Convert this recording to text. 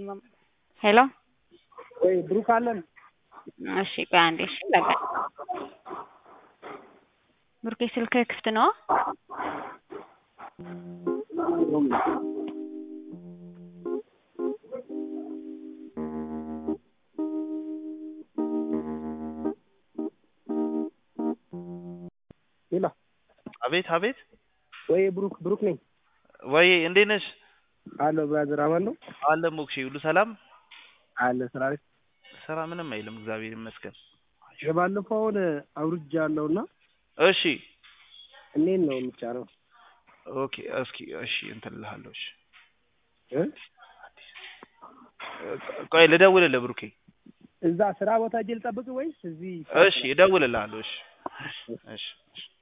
ሄሎ ወይ ብሩክ አለን? እሺ ቆይ አንዴ እሺ ለጋ ብሩኬ ስልክህ ክፍት ነው? ሌላ አቤት አቤት። ወይ ብሩክ ብሩክ ነኝ ወይ እንዴት ነሽ? አለሁ ብራዘር አማን ነው አለ ሞክሼ ሁሉ ሰላም? አለ ስራ ላይ ስራ ምንም አይልም እግዚአብሔር ይመስገን። የባለፈውን አውርጃ አለውና እሺ እንዴት ነው የሚጫረው? ኦኬ እስኪ እሺ እንትን እልሃለሁ። እሺ እ ቆይ ልደውልልህ ብሩኬ። እዛ ስራ ቦታ እጄ ልጠብቅ ወይስ እዚህ? እሺ እደውልልሃለሁ። እሺ እሺ እሺ